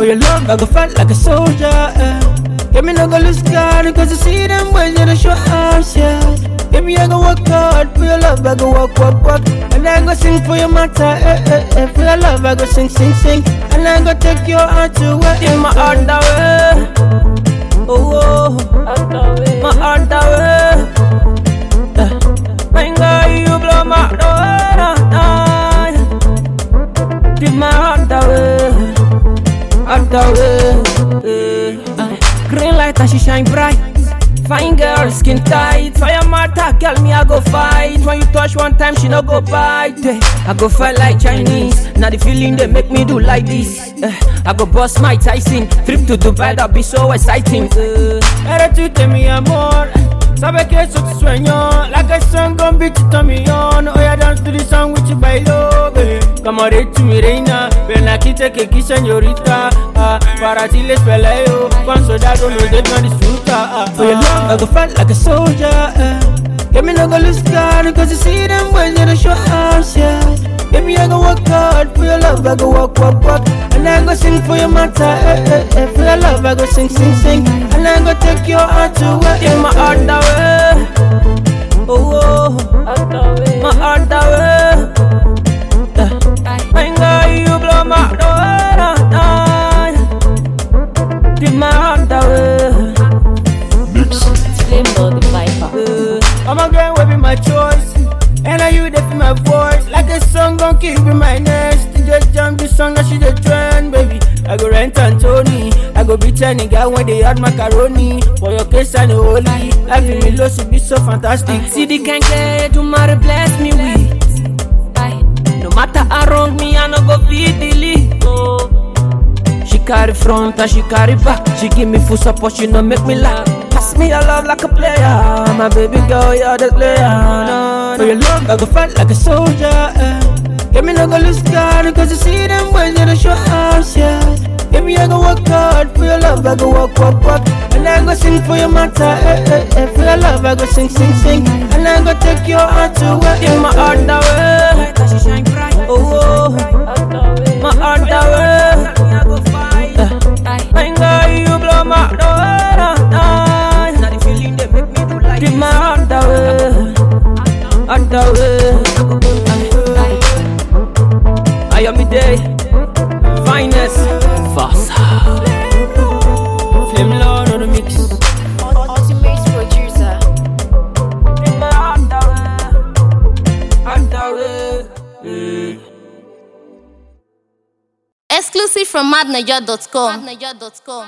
For your love, I go fight like a soldier. Eh. Get me no go lose God, cause I see them boys in the show arms, yeah. Baby, I go work hard for your love, I go walk, walk, walk. And I go sing for your matter, eh, eh, eh. For your love, I go sing, sing, sing. And I go take your heart away in my underwear. Oh, oh, my underwear. Eh. My girl, you blow my door. Give my heart away, heart away. eh. Green light and she shine bright. Fine girl, skin tight. Fire matter, girl, me I go fight. When you touch one time, she no go bite. eh. I go fight like Chinese. Now the feeling they make me do like this. eh. I go bust my Tyson. Trip to Dubai, that be so exciting. Era tu te mi amor. Sabe que eso te sueño Like a song gon' beat it on me on Oh yeah, dance to the song with you bailo baby Como de tu mi reina Ven aquí te que aquí señorita ah, Para ti les peleo Con soldado nos dejan disfrutar ah, For your love I go fight like a soldier eh. Get me no go lose God Cause you see them boys in the show arms yeah Baby I go work hard For your love I go walk, walk, walk And I go sing for your matter eh, eh, eh. For your love I go sing, sing, sing And I go take your heart away In my underwear Oh, oh My underwear yeah. My girl you blow my door Give my underwear Flame Lord the Viper. I'm a girl will be my choice. And are you there for my voice? Like a song gon' keep in my nest. You just jump the song that she the trend, baby. I go rent Anthony. I go be turning girl when they add macaroni. For your case and the holy. Life in me low should be so fantastic. See the can get to marry bless me with. Aye. No matter how wrong me, I no go feed the lead. Oh. She carry front and she carry back. She give me full support, she no make me laugh. Pass me your love like a player, my baby girl, you're the player. No, For your love, I go fight like a soldier. Eh. Get me no go lose God, cause you see them boys in the show arms, yeah. Baby, I go work hard for your love, I go walk, walk, walk. And I go sing for your matter, eh, eh, eh. For your love, I go sing, sing, sing. And I go take your heart away in my underwear. Oh, oh, my underwear. My girl, you blow my door. Now the feeling they make me do like Give my heart away, heart away. I am the day, finest, fast. Flame Lord on the mix. Ultimate producer. Give my heart away, heart away. Mm. Exclusive from madniger.com.